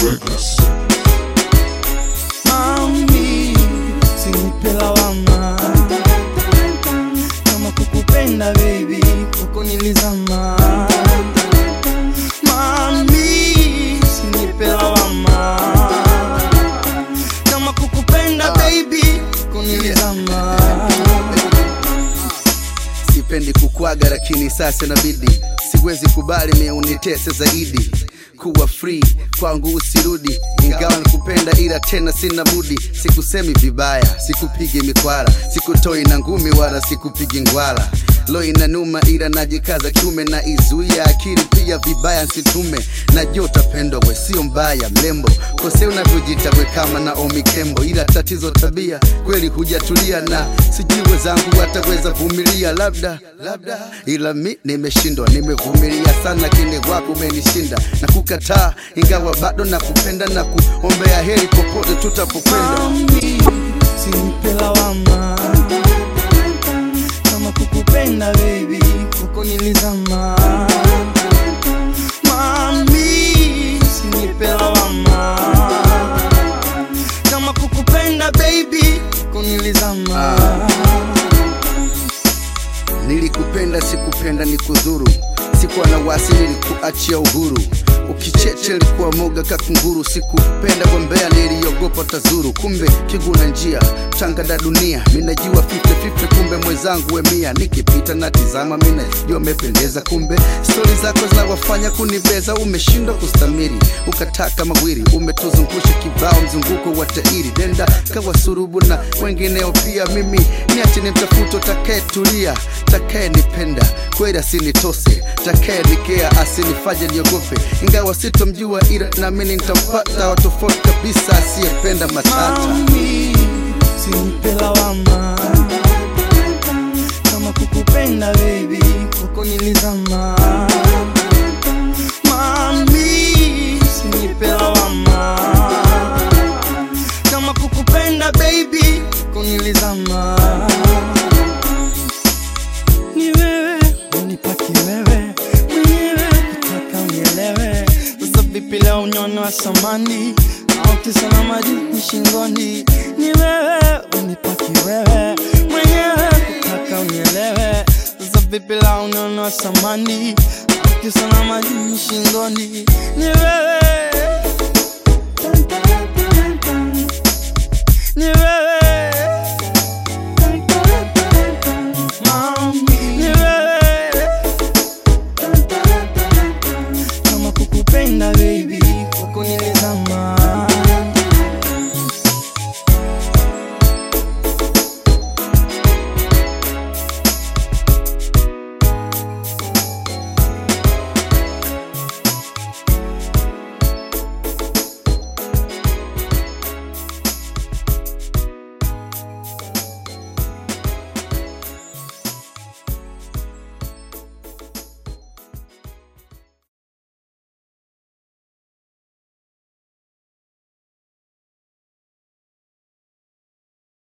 Mami, usinipe lawama kama kukupenda baby, kwako nilizama. Mami, usinipe lawama kama kukupenda baby, kwako nilizama. sipendi kukwaga lakini sasa inabidi siwezi kubali mie unitese zaidi kuwa free kwangu usirudi ingawa nikupenda ila tena sina budi sikusemi vibaya sikupigi mikwara sikutoi na ngumi wala sikupigi ngwala lo inanuma ila najikaza kiume na izuia akili pia vibaya nsitume najua utapendwa we sio mbaya mlembo kose unavyojita we kama Naomi Kembo ila tatizo tabia kweli hujatulia na sijui wezangu wataweza vumilia labda labda ila mi nimeshindwa nimevumilia sana lakini wako umenishinda na kukataa ingawa bado nakupenda na kuombea heri popote tutapokwenda Mami, usinipe lawama kama kukupenda baby, kwako nilizama. Mami, usinipe lawama kama kukupenda baby, kwako nilizama. Nilikupenda sikupenda ni kudhuru, sikuwa na wasi, nilikuachia uhuru. Ukicheche likuwa moga kakunguru, sikupenda gombea, niliogopa tazuru. Kumbe kiguna njia tangada dunia, minajua fifte fifte, kumbe mwenzangu wemia. Nikipita na tizama, minajua mependeza, kumbe stori zako zinawafanya kunibeza. Umeshindwa kustamiri, ukataka mawili, umetuzungusha kibao, mzunguko wa tairi, denda kawa surubu na wengineo pia. Mimi niache nimtafuto takayetulia, takayenipenda kweli asinitose, takayenikea asinifanye niogope, ingawa sitomjua, ila naamini nitampata wa tofauti kabisa, asiyependa matata. Mami, usinipe lawama kama kukupenda baby, kwako nilizama. Mami, usinipe lawama kama kukupenda baby, kwako nilizama. Ni wewe unipaki wewe mwenyewe, kutaka unielewe. Sasa vipi leo unyone wa samani au kisa na maji ni shingoni? Ni wewe unipaki wewe mwenyewe, kutaka unielewe. Sasa vipi leo unyone wa samani au kisa na maji ni shingoni? Ni wewe